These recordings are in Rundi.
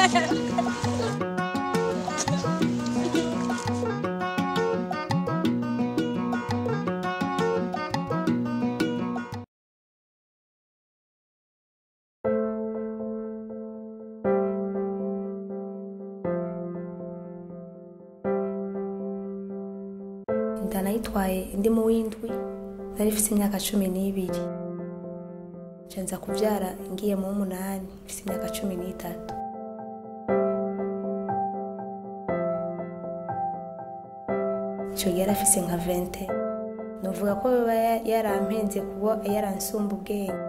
inda nayitwaye ndi mu w'indwi nari ifite imyaka cumi n'ibiri nca nza kubyara ngiye mu w'umunani mfite imyaka cumi n'itatu icyo gihe yari afise nka vente nuvuga ko biba ya- yarampenze kuba yaransumba ubwenge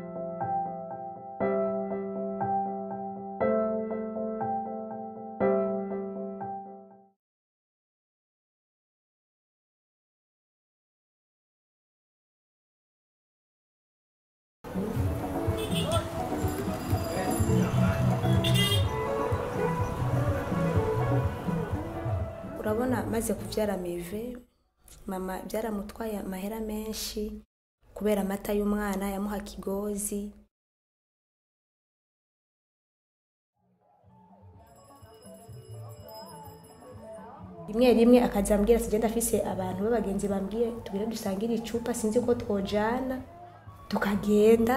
urabona maze kubyara meve mama byaramutwaye amahera menshi kubera amata y'umwana yamuha kigozi rimwe rimwe akaza ambwira ati genda afise abantu b'abagenzi bambwiye tugire dusangire icupa sinzi ko twojana tukagenda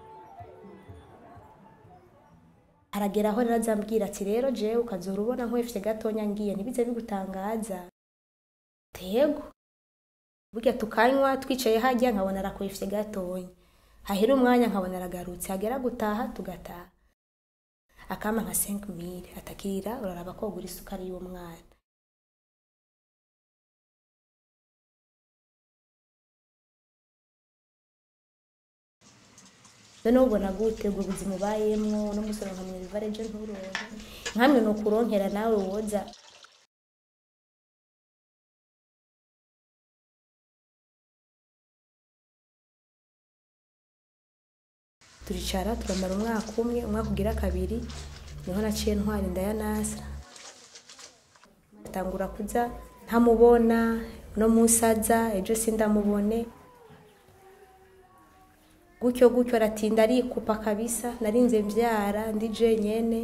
haragera aho rero azambwira ati rero jewe ukazora ubona nkwefye gatonya ngiye ntibize bigutangaza tego burya tukanywa twicaye hajya nkabona arakwefye gatonya hahera umwanya nkabona aragarutse hagera gutaha tugataha akama nka 5000 atakira uraraba ko ugura isukari y'umwana none ubona gute ubwo buzima ubayemwo n'umusoro nka mwirivare je nturonke nkamwe ni ukuronkera nawe woza turicara turamara umwaka umwe umwaka ugira kabiri niho naciye ntwara inda ya nasa tangura kuza ntamubona no musaza ejo sindamubone gutyo gutyo aratinda arikupa kabisa narinze mbyara ndi jenyene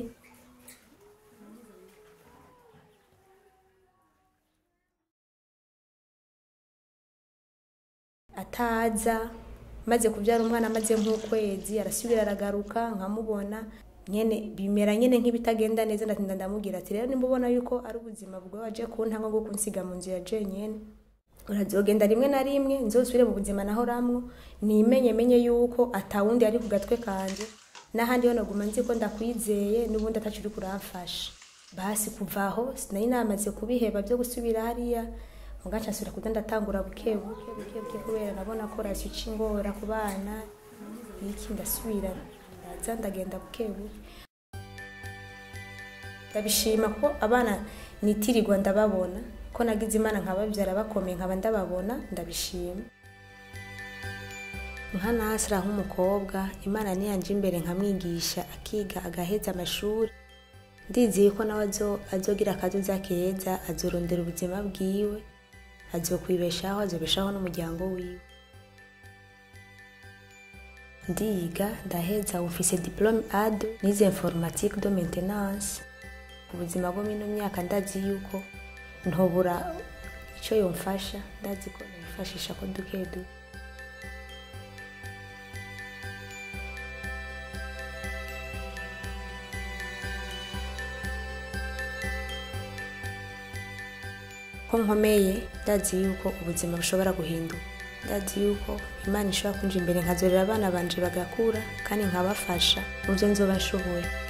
ataza maze kubyara umwana amaze nk'ukwezi arasubira aragaruka nkamubona nyene bimera nyene nk'ibitagenda neza ndatinda ndamubwira ati rero nimba ubona yuko ari ubuzima bwawe waje kuntanga bwo kunsiga mu nzu ya jenyene urazogenda rimwe na rimwe nzosubire mu buzima nahoramwo nimenye menye yuko atawundi ari ku gatwe kanje n'ahandi ho naguma nzi ko ndakwizeye n'ubundi ataco uri kuramfasha basi kuva aho sinari namaze kubiheba byo gusubira hariya mugaca nsubira kuza ndatangura buke buke buke buke kubera nabona ko rasiyo ica ingora ku bana iki ndasubira ndaza ndagenda buke buke ndabishima ko abana nitirirwa ndababona ko nagize imana nkababyara bakomeye nkaba ndababona ndabishima nka nasira nk'umukobwa imana niyanje imbere nkamwigisha akiga agaheza amashuri ndizeye ko nawe azo- azogira akazoza keza azorondera ubuzima bwiwe azokwibeshaho azobeshaho n'umuryango wiwe ndiga ndaheza ufise diplome ad nize informatique de maintenance ubuzima bwo mino myaka ndazi yuko ntobura icyo yomfasha ndazi ko nifashisha ko duke duke ko nkomeye ndazi yuko ubuzima bushobora guhinduka ndazi yuko imana ishobora kunja imbere nkazorera abana banje bagakura kandi nkabafasha mu byo nzoba nshoboye